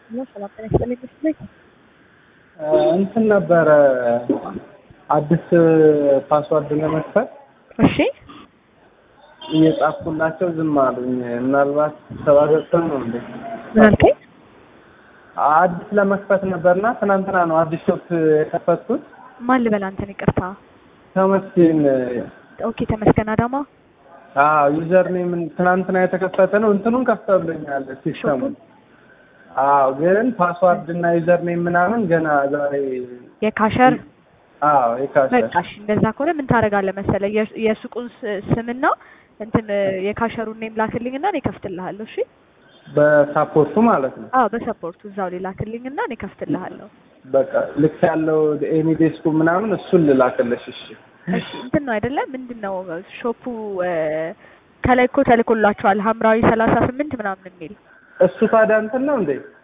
ሰላም ጤና ይስጥልኝ መስሎኝ እንትን ነበረ አዲስ ፓስዋርድ ለመክፈት እሺ እየጻፍኩላቸው ዝም አሉኝ። ምናልባት ተባገብተው ነው እንዴ? ምን አልከኝ? አዲስ ለመክፈት ነበርና ትናንትና ነው አዲስ ሾፕ የከፈትኩት። ማን ልበል አንተን? ይቅርታ። ተመስገን ኦኬ ተመስገን አዳማ። አዎ ዩዘር ኔም ትናንትና የተከፈተ ነው። እንትኑን ከፍተውልኛል ሲስተሙን። አዎ ግን ፓስዋርድ እና ዩዘር ኔም ምናምን ገና ዛሬ የካሸር አዎ የካሸር በቃ እሺ፣ እንደዛ ከሆነ ምን ታደርጋለህ መሰለህ የሱ- የሱቁን ስ- ስምና እንትን የካሸሩን ኔም ላክልኝና እኔ ከፍትልሃለሁ። እሺ በሳፖርቱ ማለት ነው። አዎ በሰፖርቱ እዛው ላይ ላክልኝና እኔ ከፍትልሃለሁ። በቃ ልክ ያለው ኤኒዴስኩ ምናምን እሱን ልላክልሽ። እሺ እሺ እንትን ነው አይደለ? ምንድን ነው ሾፑ እ፣ ከላይ እኮ ተልኮላችኋል ሐምራዊ ሰላሳ ስምንት ምናምን የሚል እሱ ታዲያ እንትን ነው እንዴ?